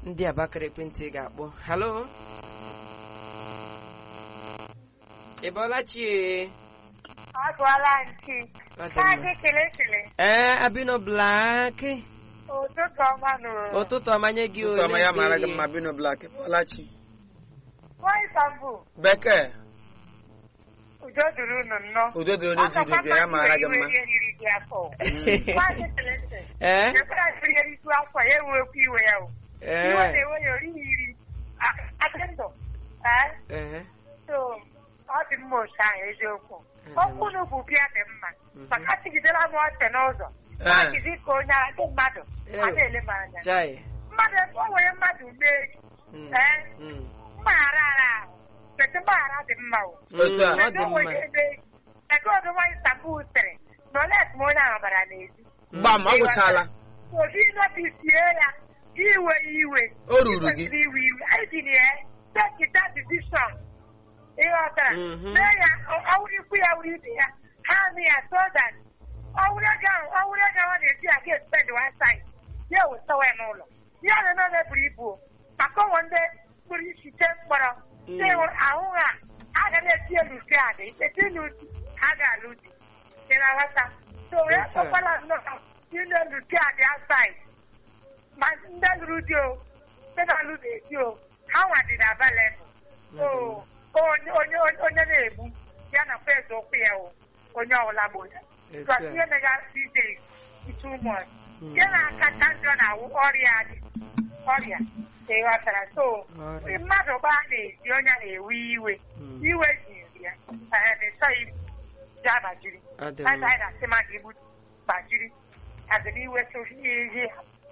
ndị abakara ekwentị ga-akpọ halo ị bọọla chi Agwala nchi. Ọ dị Maazị mma. kele kele. ee abino blak Ụtụtụ ọma nụ. ụtụtụ ọmanye gị ụtụtụ ọma ya mara gị ole mma bino blak pọlachi Nwanyị Istanbul. bekee Udo duru unu nnọọ. udo dịrị onye ji udo bịa ya mara gị mma Iwe riri gị afọ. Maazị kele kele. ee Ekwela siri ya isi afọ ya ewekwa iwe ya o. Iwe ee na-ewe ya orighi iri. Adị ndụ. Ee. ehe So, ọ dị mma otu ahụ eziokwu. Okwu unu bụ bịa dị mma. Maka tigidela m ọchị n'ụzọ. Ee. Maazị ka onye a ndị mmadụ. A na-ele m anya. chai Mmadụ o nwere mmadụ mee gị. Mm, Ee. mm, mgbaghara ara ahụ kedu mgbaghara dị mma o Otu a. mm, ọ dị kedu mma onwe ebe ego ọdụma Istanbul sịrị na olet ma onye ahụ bara n'ezi gbam ọ gwụchala obi notisie ya iwe iwe O ruru gị. Ikwesịrị iwe iwe anyị ji ya take that decision ịghọtara Mhm. mee ya ọ- ọwụrụ ikwu ya wuru ibe ya ha nụ ya so that ọwụrụ ego ahụ ọwụrụ ego ahụ ọ na-eji ya ga-espend one side ya wetawa ya n'ụlọ ya na nọ na-eburu ibu o. maka ụmụ ndị kpụrụ isi chee mkpọrọ Mm. ndị hụrụ ahụ ha agaghị eti elu ke adị eti n'uti ha ga-alụ di ị na-aghọta so ya Yes, sir. kpọkwala nnọọ dị n'elu ke adị outside ma ndị lụrụ di o ndị na-alụ na-edi o ha nwa dị na available so onye onye onye na-egbu ya na fes ụkwụ ya o onye ọbụla bụ ya Yes, Because sir. ihe mega ije too much Mm. ihe na-akacha njọ na-awụ ọrịa dị ọrịa ị ghọtara so Ọrịa. mmadụ gbaa na-ezi onye na-ewe iwe Mm. iwe ji ya na-esọ ibu ji agbajiri ọ dị anyị mma na-asị mmadụ igbu gbajiri adịna iwe sohi ihe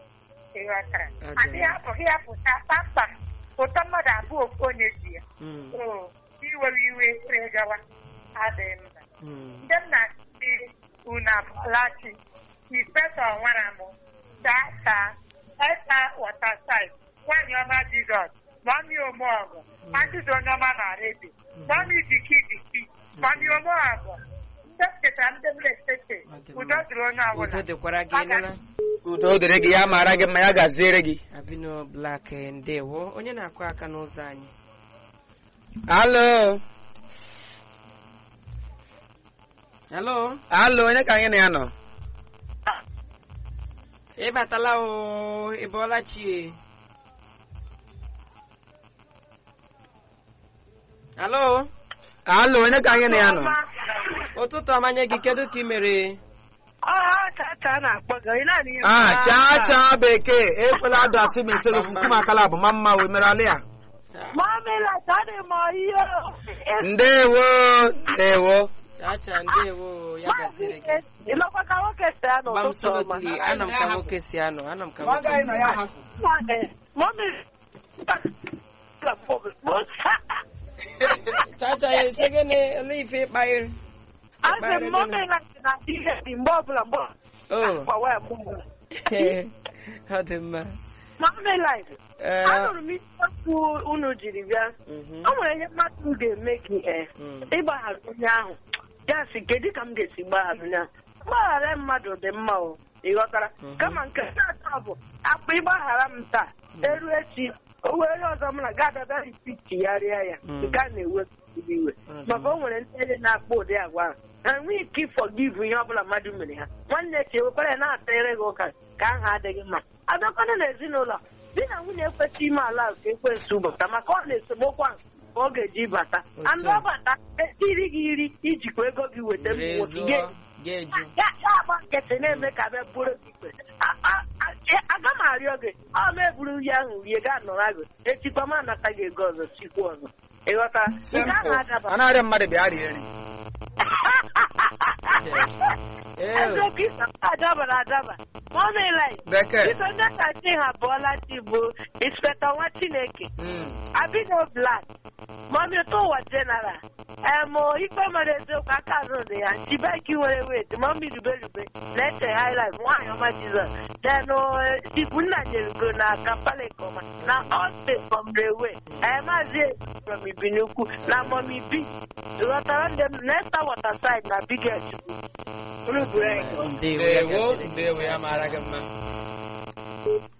ị ghọtara Ọ dị adịghị mma. apụghị ya pụta kpamkpam ụtọ mmadụ abụọ ofu onye ji ya Mm, so iwewe iwe wee gawa adịghị mma mm. ndị nna ndị unu abụọlachi inspectọ nwara m taa taa eta watersaid nwaanyị ọma jizọs mami omeọgụ ajụjụ onye ọma na redio mami diki diki mami omeọgụ ndị cheta ndị m na-echete Ọ dị mma. udo dịrị onye udo ọbụla dịkwara gị nụla udo dịrị gị ya mara gị mma ya gaziere gị abino blak ndewo onye na-akụ aka n'ụzọ anyị alo halo alo onye ka anyị na ya nọ ị batala o ị bọọla chi halo alo onye ka anyị na ya nọ ụtụtụ ọmanye gị kedu ka ị mere chacha na-akpọ gị onye naanị ihe ah chaa chaa bekee ekwela adụ asị m ese gị nkume akala bụ ma mma wee mere alị ya mamela tadị m ihe ndewo ndewo chacha ndewo ya gasịrị gị ịlọkwa ka nwoke si anọ gba m ụtụtụ ọma solotli ana m ka nwoke si anọ ana m ka nwoke si anọ Mami, chacha ya ese gịnị ole ife ịkpaghịrị asị m mami na na ihe dị mgbe ọbụla mgbe o ọbụla wee mụ ọ dị mma mami life Ee, anụrụ m isiokwu unu jiri bịa mhm, o nwere ihe mmadụ ga-eme gị ee mm, ịgbaghara onye ahụ ya sị kedu ka m ga-esi gbaghara ya mgbaghara mmadụ dị mma o ịghọtara Mhm. kama nke na-atọ bụ akpa ịgbaghara m taa eru echi o were ọzọ m na ga-abịa ripitigharịa ya Mm. nke a na-ewe iwe Mhm. maka o nwere ndị ele na-akpọ ụdị agwa ahụ ha enweghị ike ịfọgivu ihe ọbụla mmadụ mere ha nwanne chi ewekwara ya na-atịrị gị ụka ka aha adịghị mma abịakwana n'ezinụlọ di na nwunye ekwesịghị ime ala nke ekwensu bata maka ọ na-esemokwu ahụ ka ọ ga-eji bata Otu anụ a. ọbata etiri gị iri ijikwa ego gị weta were nwoke zụọ ga- ga-eju ya ya agba nkịtị na-eme ka bịa bụrụ gị ikpe A- a- a- e- aga m arịọ gị ọ ma eburu ihe ahụ rie gaa nọrọ gị echikwa m anata gị ego ọzọ chikwa ọzọ ịghọta nke ahụ adaba a na-arịọ mmadụ bịa rie nri Ee, eziokwu ịsa adabara adaba mọmịlaị bekee iso ndị kachi ha bụọla chi bụ inspektọ nwa chineke Mm. abino blak mọmi ụtọ ụwa jeneral em ikpe mara eziokwu aka azụ dị ya chibeki nwere wet mọmi rubelube na-eche highlife nwaanyị ọma jizọs then ibu nna nyerugo na kampala kọma na ọste from railway maazị from ibinukwu na mọmi bi ghọtara ndị m nesta waterside na biget chukwu ndewo ya ndewo gasịrị gị, ndewo ya chacha. mara gị mma